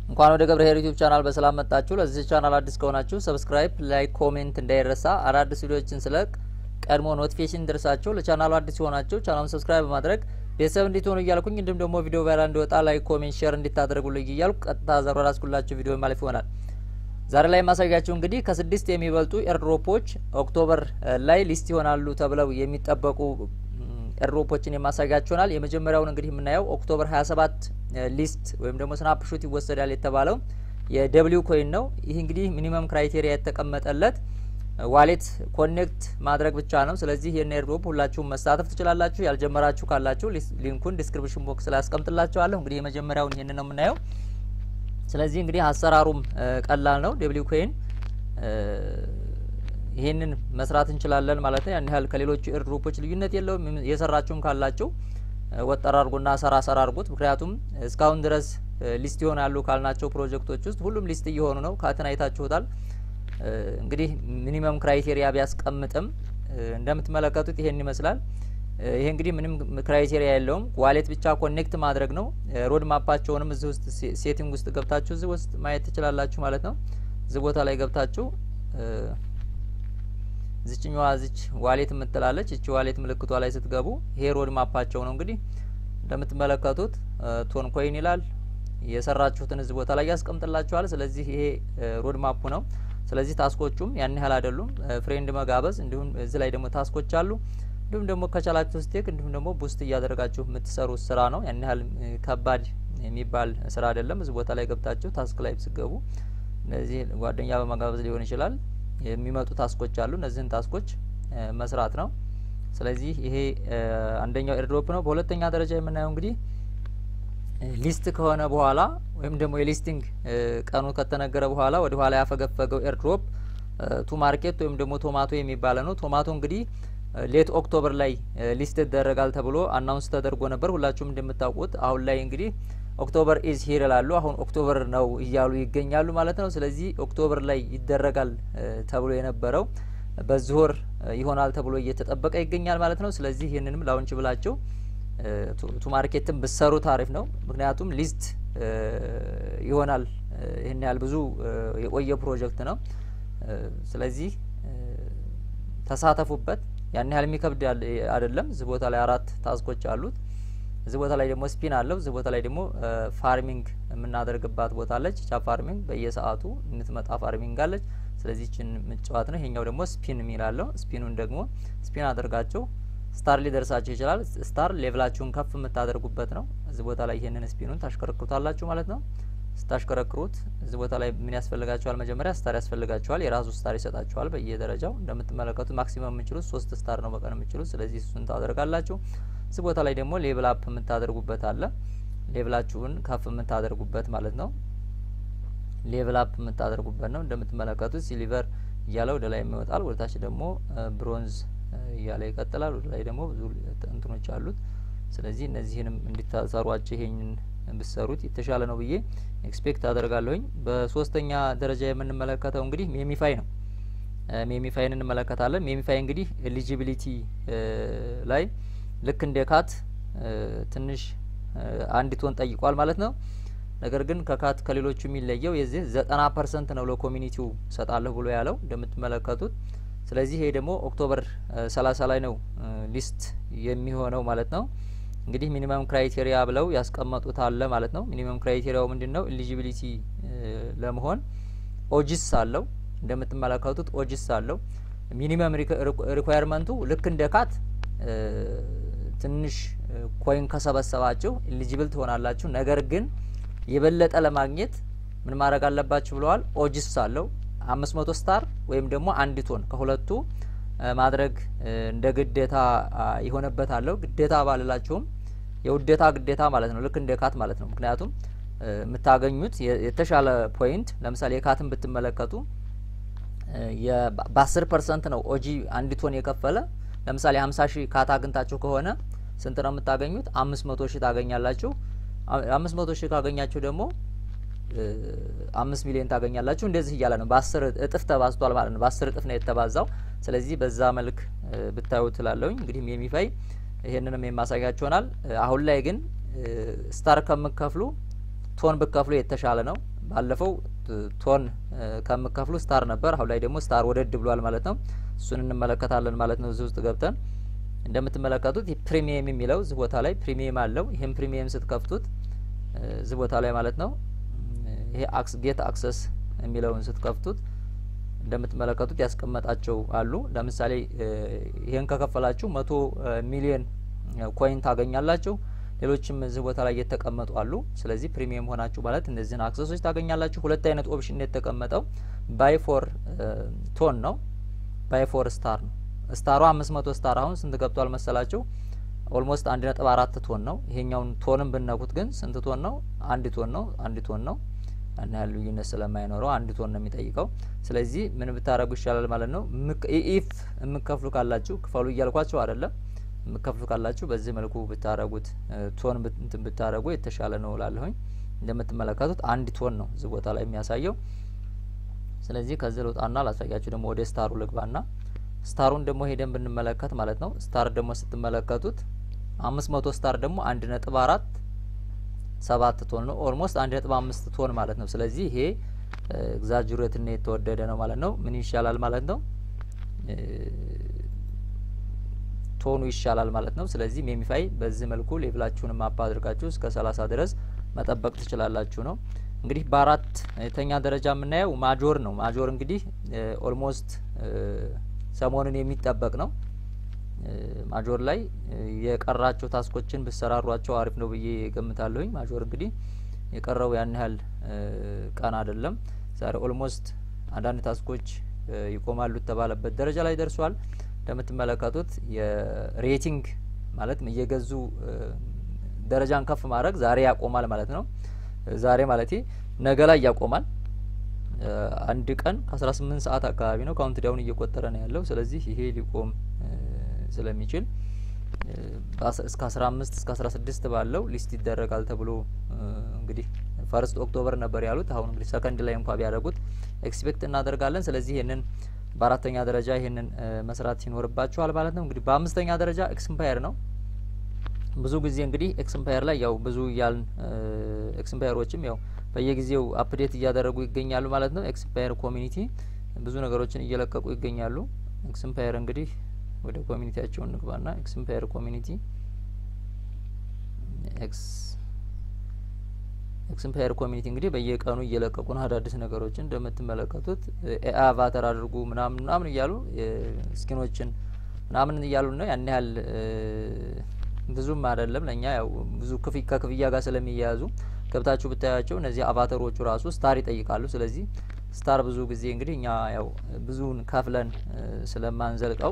እንኳን ወደ ገብረ ዩቲዩብ ቻናል በሰላም መጣችሁ። ለዚህ ቻናል አዲስ ከሆናችሁ ሰብስክራይብ፣ ላይክ፣ ኮሜንት እንዳይረሳ። አዳዲስ ቪዲዮዎችን ስለቅ ቀድሞ ኖቲፊኬሽን ደርሳችሁ ለቻናሉ አዲስ የሆናችሁ ቻናሉን ሰብስክራይብ በማድረግ ቤተሰብ እንዲትሆኑ እያልኩኝ እንዲሁም ደግሞ ቪዲዮ ቫይራል እንዲወጣ ላይክ፣ ኮሜንት፣ ሼር እንዲታደርጉልኝ እያልኩ ቀጥታ ዘሮ ራስኩላችሁ ቪዲዮ ማለፍ ይሆናል። ዛሬ ላይ የማሳያችሁ እንግዲህ ከስድስት የሚበልጡ ኤርድሮፖች ኦክቶበር ላይ ሊስት ይሆናሉ ተብለው የሚጠበቁ ኤርድሮፖችን የማሳያችሁ ይሆናል። የመጀመሪያውን እንግዲህ የምናየው ኦክቶበር 27 ሊስት ወይም ደግሞ ስናፕሾት ይወሰዳል የተባለው የደብሊው ኮይን ነው። ይህ እንግዲህ ሚኒመም ክራይቴሪያ የተቀመጠለት ዋሌት ኮኔክት ማድረግ ብቻ ነው። ስለዚህ ይህን ኤርድሮፕ ሁላችሁም መሳተፍ ትችላላችሁ። ያልጀመራችሁ ካላችሁ ሊንኩን ዲስክሪፕሽን ቦክስ ላይ አስቀምጥላችኋለሁ። እንግዲህ የመጀመሪያውን ይህን ነው የምናየው። ስለዚህ እንግዲህ አሰራሩም ቀላል ነው። ደብሊው ኮይን ይህንን መስራት እንችላለን ማለት ነው። ያን ያህል ከሌሎቹ ኤርድሮፖች ልዩነት የለውም። የሰራችሁም ካላችሁ ወጠር አድርጉና ሰራ ሰራ አድርጉት። ምክንያቱም እስካሁን ድረስ ሊስት ይሆናሉ ካልናቸው ፕሮጀክቶች ውስጥ ሁሉም ሊስት እየሆኑ ነው። ካትን አይታችሁታል። እንግዲህ ሚኒመም ክራይቴሪያ ቢያስቀምጥም እንደምትመለከቱት ይሄን ይመስላል። ይሄ እንግዲህ ምንም ክራይቴሪያ የለውም። ዋሌት ብቻ ኮኔክት ማድረግ ነው። ሮድ ማፓቸውንም እዚህ ውስጥ ሴቲንግ ውስጥ ገብታችሁ እዚህ ውስጥ ማየት ትችላላችሁ ማለት ነው። እዚህ ቦታ ላይ ገብታችሁ ዝችኛዋ ዝች ዋሌት የምትላለች እቺ ዋሌት ምልክቷ ላይ ስትገቡ ይሄ ሮድ ማፓቸው ነው። እንግዲህ እንደምትመለከቱት ቶን ኮይን ይላል። የሰራችሁትን እዚህ ቦታ ላይ ያስቀምጥላችኋል። ስለዚህ ይሄ ሮድ ማፑ ነው። ስለዚህ ታስኮቹም ያን ያህል አይደሉም። ፍሬንድ መጋበዝ፣ እንዲሁም እዚህ ላይ ደግሞ ታስኮች አሉ። እንዲሁም ደግሞ ከቻላችሁ ስቴክ፣ እንዲሁም ደግሞ ቡስት እያደረጋችሁ የምትሰሩት ስራ ነው። ያን ያህል ከባድ የሚባል ስራ አይደለም። እዚህ ቦታ ላይ ገብታችሁ ታስክ ላይ ስገቡ እነዚህ ጓደኛ በመጋበዝ ሊሆን ይችላል የሚመጡ ታስኮች አሉ። እነዚህን ታስኮች መስራት ነው። ስለዚህ ይሄ አንደኛው ኤርድሮፕ ነው። በሁለተኛ ደረጃ የምናየው እንግዲህ ሊስት ከሆነ በኋላ ወይም ደግሞ የሊስቲንግ ቀኑ ከተነገረ በኋላ ወደ ኋላ ያፈገፈገው ኤርድሮፕ ቱ ማርኬት ወይም ደግሞ ቶማቶ የሚባለ ነው። ቶማቶ እንግዲህ ሌት ኦክቶበር ላይ ሊስት ይደረጋል ተብሎ አናውንስ ተደርጎ ነበር። ሁላችሁም እንደምታውቁት አሁን ላይ እንግዲህ ኦክቶበር ኢዝ ሂር ይላሉ። አሁን ኦክቶበር ነው እያሉ ይገኛሉ ማለት ነው። ስለዚህ ኦክቶበር ላይ ይደረጋል ተብሎ የነበረው በዚህ ወር ይሆናል ተብሎ እየተጠበቀ ይገኛል ማለት ነው። ስለዚህ ይህንንም ላውንች ብላችሁ ቱ ማርኬትን ብሰሩት አሪፍ ነው። ምክንያቱም ሊስት ይሆናል። ይህን ያህል ብዙ የቆየ ፕሮጀክት ነው። ስለዚህ ተሳተፉበት። ያን ያህል የሚከብድ አይደለም። እዚህ ቦታ ላይ አራት ታስኮች አሉት። እዚህ ቦታ ላይ ደግሞ ስፒን አለው። እዚህ ቦታ ላይ ደግሞ ፋርሚንግ የምናደርግባት ቦታ አለች። ቻ ፋርሚንግ በየሰዓቱ የምትመጣ ፋርሚንግ አለች። ስለዚህ ችን ምጫዋት ነው። ይሄኛው ደግሞ ስፒን የሚላለው ስፒኑን ደግሞ ስፒን አድርጋችሁ ስታር ሊደርሳችሁ ይችላል። ስታር ሌቭላችሁን ከፍ የምታደርጉበት ነው። እዚህ ቦታ ላይ ይሄንን ስፒኑን ታሽከረክሩታላችሁ ማለት ነው። ስታሽከረክሩት እዚህ ቦታ ላይ ምን ያስፈልጋችኋል? መጀመሪያ ስታር ያስፈልጋችኋል። የራሱ ስታር ይሰጣችኋል በየደረጃው እንደምትመለከቱት ማክሲመም የምችሉት ሶስት ስታር ነው በቀን የምችሉት። ስለዚህ እሱን ታደርጋላችሁ። እዚህ ቦታ ላይ ደግሞ ሌቭል አፕ የምታደርጉበት አለ። ሌቭላችሁን ከፍ የምታደርጉበት ማለት ነው። ሌቭል አፕ የምታደርጉበት ነው። እንደምትመለከቱት ሲሊቨር እያለ ወደ ላይ ይወጣል። ወደ ታች ደግሞ ብሮንዝ እያለ ይቀጥላል። ወደ ላይ ደግሞ ብዙ እንትኖች አሉት። ስለዚህ እነዚህንም እንዲታሰሯቸው ይሄንን ብሰሩት የተሻለ ነው ብዬ ኤክስፔክት አደርጋለሁኝ። በሶስተኛ ደረጃ የምንመለከተው እንግዲህ ሜሚፋይ ነው። ሜሚፋይን እንመለከታለን። ሜሚፋይ እንግዲህ ኤሊጂቢሊቲ ላይ ልክ እንደ ካት ትንሽ አንድ ቶን ጠይቋል ማለት ነው። ነገር ግን ከካት ከሌሎቹ የሚለየው የዚህ ዘጠና ፐርሰንት ነው ለኮሚኒቲው ሰጣለሁ ብሎ ያለው እንደምትመለከቱት። ስለዚህ ይሄ ደግሞ ኦክቶበር ሰላሳ ላይ ነው ሊስት የሚሆነው ማለት ነው። እንግዲህ ሚኒመም ክራይቴሪያ ብለው ያስቀመጡት አለ ማለት ነው። ሚኒመም ክራይቴሪያው ምንድን ነው? ኤሊጂቢሊቲ ለመሆን ኦጂስ አለው እንደምትመለከቱት ኦጂስ አለው። ሚኒመም ሪኳየርመንቱ ልክ እንደ ካት ትንሽ ኮይን ከሰበሰባችሁ ኤሊጂብል ትሆናላችሁ። ነገር ግን የበለጠ ለማግኘት ምን ማድረግ አለባችሁ ብለዋል። ኦጂስ አለው አምስት መቶ ስታር ወይም ደግሞ አንድ ቶን ከሁለቱ ማድረግ እንደ ግዴታ የሆነበት አለው። ግዴታ ባልላችሁም የውዴታ ግዴታ ማለት ነው። ልክ እንደ ካት ማለት ነው። ምክንያቱም የምታገኙት የተሻለ ፖይንት ለምሳሌ የካትን ብትመለከቱ በአስር ፐርሰንት ነው ኦጂ አንድ ቶን የከፈለ ለምሳሌ ሀምሳ ሺህ ካት አግኝታችሁ ከሆነ ስንት ነው የምታገኙት? አምስት መቶ ሺህ ታገኛላችሁ። አምስት መቶ ሺህ ካገኛችሁ ደግሞ አምስት ሚሊዮን ታገኛላችሁ። እንደዚህ እያለ ነው። በአስር እጥፍ ተባዝቷል ማለት ነው። በአስር እጥፍ ነው የተባዛው። ስለዚህ በዛ መልክ ብታዩ ትላለውኝ። እንግዲህ የሚፋይ ይሄንንም የማሳያችሁ ይሆናል። አሁን ላይ ግን ስታር ከምከፍሉ ቶን ብከፍሉ የተሻለ ነው። ባለፈው ቶን ከምከፍሉ ስታር ነበር። አሁን ላይ ደግሞ ስታር ወደድ ብሏል ማለት ነው። እሱን እንመለከታለን ማለት ነው። እዚህ ውስጥ ገብተን እንደምትመለከቱት ፕሪሚየም የሚለው እዚህ ቦታ ላይ ፕሪሚየም አለው። ይህም ፕሪሚየም ስትከፍቱት እዚህ ቦታ ላይ ማለት ነው ይሄ አክስ ጌት አክሰስ የሚለውን ስትከፍቱት እንደምትመለከቱት ያስቀመጣቸው አሉ። ለምሳሌ ይሄን ከከፈላችሁ መቶ ሚሊዮን ኮይን ታገኛላችሁ። ሌሎችም እዚህ ቦታ ላይ የተቀመጡ አሉ። ስለዚህ ፕሪሚየም ሆናችሁ ማለት እነዚህን አክሰሶች ታገኛላችሁ። ሁለት አይነት ኦፕሽን የተቀመጠው ባይ ፎር ቶን ነው፣ ባይ ፎር ስታር ነው። ስታሩ አምስት መቶ ስታር አሁን ስንት ገብቷል መሰላችሁ? ኦልሞስት አንድ ነጥብ አራት ቶን ነው። ይሄኛውን ቶንም ብነኩት ግን ስንት ቶን ነው? አንድ ቶን ነው። አንድ ቶን ነው። ያን ያህል ልዩነት ስለማይኖረው አንድ ቶን ነው የሚጠይቀው። ስለዚህ ምን ብታደረጉ ይሻላል ማለት ነው። ኢፍ የምከፍሉ ካላችሁ ክፈሉ እያልኳቸው አይደለም። የምከፍሉ ካላችሁ በዚህ መልኩ ብታደረጉት ቶን እንትን ብታደረጉ የተሻለ ነው እላለሁኝ። እንደምትመለከቱት አንድ ቶን ነው እዚህ ቦታ ላይ የሚያሳየው። ስለዚህ ከዚህ ልውጣና ላሳያችሁ ደግሞ ወደ ስታሩ ልግባና ስታሩን ደግሞ ሄደን ብንመለከት ማለት ነው። ስታር ደግሞ ስትመለከቱት አምስት መቶ ስታር ደግሞ አንድ ነጥብ አራት ሰባት ቶን ነው። ኦልሞስት አንድ ነጥብ አምስት ቶን ማለት ነው። ስለዚህ ይሄ ኤግዛጅሬትና የተወደደ ነው ማለት ነው። ምን ይሻላል ማለት ነው? ቶኑ ይሻላል ማለት ነው። ስለዚህ ሜሚፋይ በዚህ መልኩ ሌቭላችሁንም አፕ አድርጋችሁ እስከ ሰላሳ ድረስ መጠበቅ ትችላላችሁ ነው። እንግዲህ በአራት የተኛ ደረጃ የምናየው ማጆር ነው። ማጆር እንግዲህ ኦልሞስት ሰሞኑን የሚጠበቅ ነው። ማጆር ላይ የቀራቸው ታስኮችን ብሰራሯቸው አሪፍ ነው ብዬ ገምታለሁኝ። ማጆር እንግዲህ የቀረው ያን ያህል ቀን አይደለም። ዛሬ ኦልሞስት አንዳንድ ታስኮች ይቆማሉ የተባለበት ደረጃ ላይ ደርሷል። እንደምትመለከቱት የሬቲንግ ማለት እየገዙ ደረጃን ከፍ ማድረግ ዛሬ ያቆማል ማለት ነው። ዛሬ ማለት ነገ ላይ ያቆማል። አንድ ቀን ከአስራ ስምንት ሰዓት አካባቢ ነው ካውንት ዳውን እየቆጠረ ነው ያለው። ስለዚህ ይሄ ሊቆም ስለሚችል እስከ አስራ አምስት እስከ አስራ ስድስት ባለው ሊስት ይደረጋል ተብሎ እንግዲህ ፈርስት ኦክቶበር ነበር ያሉት። አሁን እንግዲህ ሰከንድ ላይ እንኳ ቢያደርጉት ኤክስፔክት እናደርጋለን። ስለዚህ ይህንን በአራተኛ ደረጃ ይህንን መስራት ይኖርባችኋል ማለት ነው። እንግዲህ በአምስተኛ ደረጃ ኤክስምፓየር ነው። ብዙ ጊዜ እንግዲህ ኤክስምፓየር ላይ ያው ብዙ እያልን ኤክስምፓየሮችም ያው በየጊዜው አፕዴት እያደረጉ ይገኛሉ ማለት ነው። ኤክስምፓየር ኮሚኒቲ ብዙ ነገሮችን እየለቀቁ ይገኛሉ። ኤክስምፓየር እንግዲህ ወደ ኮሚኒቲያቸውን እንግባና ኤክስምፓየር ኮሚኒቲ ኤክስ ኤክስምፓየር ኮሚኒቲ እንግዲህ በየቀኑ እየለቀቁ ነው አዳዲስ ነገሮችን እንደምትመለከቱት ኤአይ አቫተር አድርጉ ምናምን ምናምን እያሉ ስኪኖችን ምናምን እያሉ ነው። ያን ያህል ብዙም አይደለም ለእኛ ያው ብዙ ክፍ ከክፍያ ጋር ስለሚያያዙ ገብታችሁ ብታያቸው እነዚህ አቫተሮቹ ራሱ ስታር ይጠይቃሉ። ስለዚህ ስታር ብዙ ጊዜ እንግዲህ እኛ ያው ብዙውን ከፍለን ስለማንዘልቀው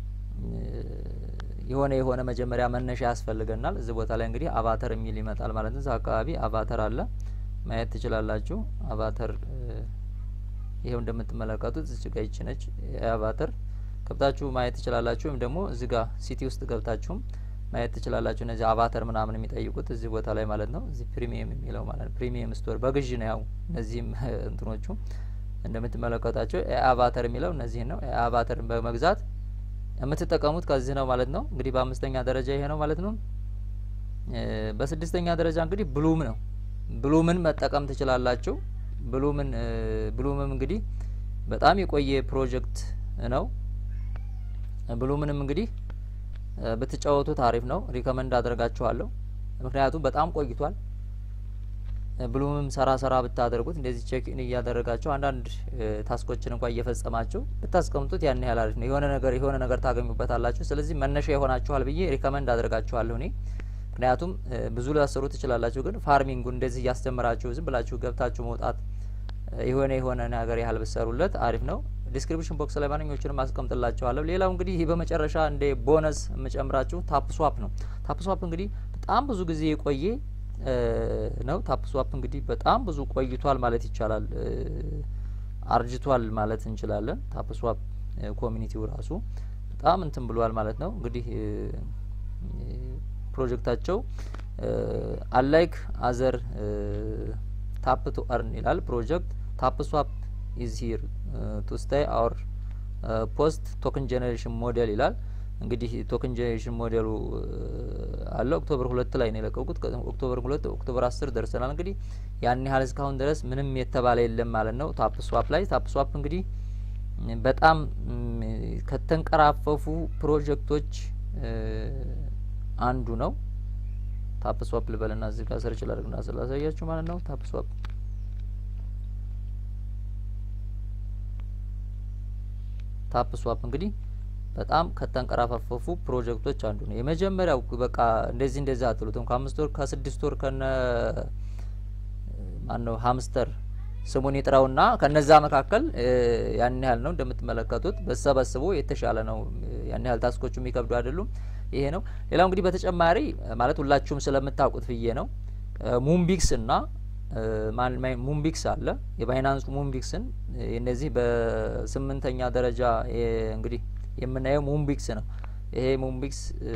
የሆነ የሆነ መጀመሪያ መነሻ ያስፈልገናል። እዚህ ቦታ ላይ እንግዲህ አቫተር የሚል ይመጣል ማለት ነው። እዚህ አካባቢ አቫተር አለ ማየት ትችላላችሁ። አቫተር ይሄው እንደምትመለከቱት እዚህ ጋር ይቺ ነች አቫተር ገብታችሁ ማየት ትችላላችሁ። ወይም ደግሞ እዚህ ጋር ሲቲ ውስጥ ገብታችሁም ማየት ትችላላችሁ። እነዚህ አቫተር ምናምን የሚጠይቁት እዚህ ቦታ ላይ ማለት ነው። እዚህ ፕሪሚየም የሚለው ማለት ነው። ፕሪሚየም ስቶር በግዥ ነው ያው እነዚህም እንትኖቹ እንደምትመለከታቸው አቫተር የሚለው እነዚህን ነው። አቫተርን በመግዛት የምትጠቀሙት ከዚህ ነው ማለት ነው። እንግዲህ በአምስተኛ ደረጃ ይሄ ነው ማለት ነው። በስድስተኛ ደረጃ እንግዲህ ብሉም ነው። ብሉምን መጠቀም ትችላላችሁ። ብሉምን ብሉምም እንግዲህ በጣም የቆየ ፕሮጀክት ነው። ብሉምንም እንግዲህ ብትጫወቱት አሪፍ ነው። ሪከመንድ አደርጋችኋለሁ። ምክንያቱም በጣም ቆይቷል። ብሉምም ሰራ ሰራ ብታደርጉት እንደዚህ ቼክ ኢን እያደረጋቸው አንዳንድ ታስኮችን እንኳን እየፈጸማችሁ ብታስቀምጡት ያን ያህል አሪፍ ነው። የሆነ ነገር የሆነ ነገር ታገኙበታላችሁ። ስለዚህ መነሻ ይሆናችኋል ብዬ ሪከመንድ አደርጋችኋለሁ እኔ ምክንያቱም ብዙ ላሰሩ ትችላላችሁ፣ ግን ፋርሚንጉ እንደዚህ እያስተምራችሁ ዝም ብላችሁ ገብታችሁ መውጣት የሆነ የሆነ ነገር ያህል ብሰሩለት አሪፍ ነው። ዲስክሪፕሽን ቦክስ ላይ ማንኞቹንም አስቀምጥላችኋለሁ። ሌላው እንግዲህ ይህ በመጨረሻ እንደ ቦነስ የምጨምራችሁ ታፕ ስዋፕ ነው። ታፕ ስዋፕ እንግዲህ በጣም ብዙ ጊዜ የቆየ ነው። ታፕ ስዋፕ እንግዲህ በጣም ብዙ ቆይቷል ማለት ይቻላል፣ አርጅቷል ማለት እንችላለን። ታፕ ስዋፕ ኮሚኒቲው ራሱ በጣም እንትን ብሏል ማለት ነው። እንግዲህ ፕሮጀክታቸው አላይክ አዘር ታፕ ቱ አርን ይላል ፕሮጀክት ታፕ ስዋፕ ኢዝ ሂር ቱ ስታይ አወር ፖስት ቶክን ጄኔሬሽን ሞዴል ይላል። እንግዲህ ቶክን ጄኔሬሽን ሞዴሉ አለ ኦክቶበር ሁለት ላይ ነው የለቀቁት። ኦክቶበር ሁለት ኦክቶበር አስር ደርሰናል። እንግዲህ ያን ያህል እስካሁን ድረስ ምንም የተባለ የለም ማለት ነው። ታፕ ስዋፕ ላይ ታፕ ስዋፕ እንግዲህ በጣም ከተንቀራፈፉ ፕሮጀክቶች አንዱ ነው። ታፕ ስዋፕ ልበልና እዚህ ጋር ሰርች ላድርግና ስላሳያችሁ ማለት ነው። ታፕ ስዋፕ ታፕ ስዋፕ እንግዲህ በጣም ከተንቀራፋፈፉ ፕሮጀክቶች አንዱ ነው። የመጀመሪያው በቃ እንደዚህ እንደዚህ አትሉትም። ከአምስት ወር ከስድስት ወር ከነ ማን ነው ሀምስተር ስሙን ይጥራውና ከነዛ መካከል ያን ያህል ነው እንደምትመለከቱት በሰበስቡ የተሻለ ነው። ያን ያህል ታስኮቹ የሚከብዱ አይደሉም። ይሄ ነው። ሌላው እንግዲህ በተጨማሪ ማለት ሁላችሁም ስለምታውቁት ብዬ ነው ሙምቢክስ እና ሙምቢክስ አለ የባይናንሱ ሙምቢክስን እነዚህ በስምንተኛ ደረጃ እንግዲህ የምናየው ሙምቢክስ ነው። ይሄ ሙምቢክስ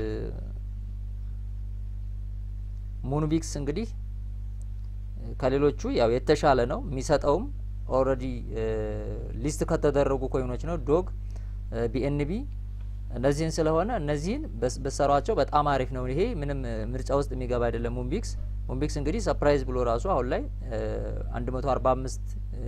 ሙንቢክስ እንግዲህ ከሌሎቹ ያው የተሻለ ነው። የሚሰጠውም ኦልሬዲ ሊስት ከተደረጉ ኮይኖች ነው። ዶግ፣ ቢኤንቢ እነዚህን ስለሆነ እነዚህን በሰሯቸው በጣም አሪፍ ነው። ይሄ ምንም ምርጫ ውስጥ የሚገባ አይደለም። ሙምቢክስ ሙምቢክስ እንግዲህ ሰፕራይዝ ብሎ ራሱ አሁን ላይ አንድ መቶ አርባ አምስት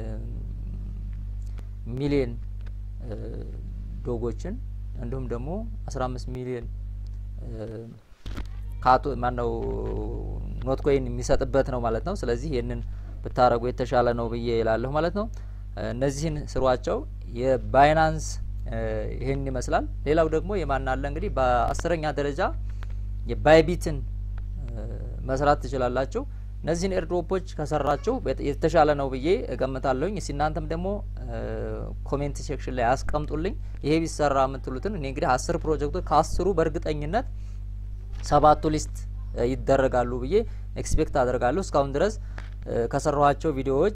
ሚሊየን ዶጎችን እንዲሁም ደግሞ አስራ አምስት ሚሊየን ካቶ ማነው ኖት ኮይን የሚሰጥበት ነው ማለት ነው። ስለዚህ ይህንን ብታረጉ የተሻለ ነው ብዬ ይላለሁ ማለት ነው። እነዚህን ስሯቸው። የባይናንስ ይህን ይመስላል። ሌላው ደግሞ የማን አለ እንግዲህ በአስረኛ ደረጃ የባይቢትን መስራት ትችላላችሁ። እነዚህን ኤርድሮፖች ከሰራችሁ የተሻለ ነው ብዬ እገምታለሁኝ። እስቲ እናንተም ደግሞ ኮሜንት ሴክሽን ላይ አስቀምጡልኝ ይሄ ቢሰራ የምትሉትን። እኔ እንግዲህ አስር ፕሮጀክቶች ከአስሩ በእርግጠኝነት ሰባቱ ሊስት ይደረጋሉ ብዬ ኤክስፔክት አደርጋለሁ። እስካሁን ድረስ ከሰራኋቸው ቪዲዮዎች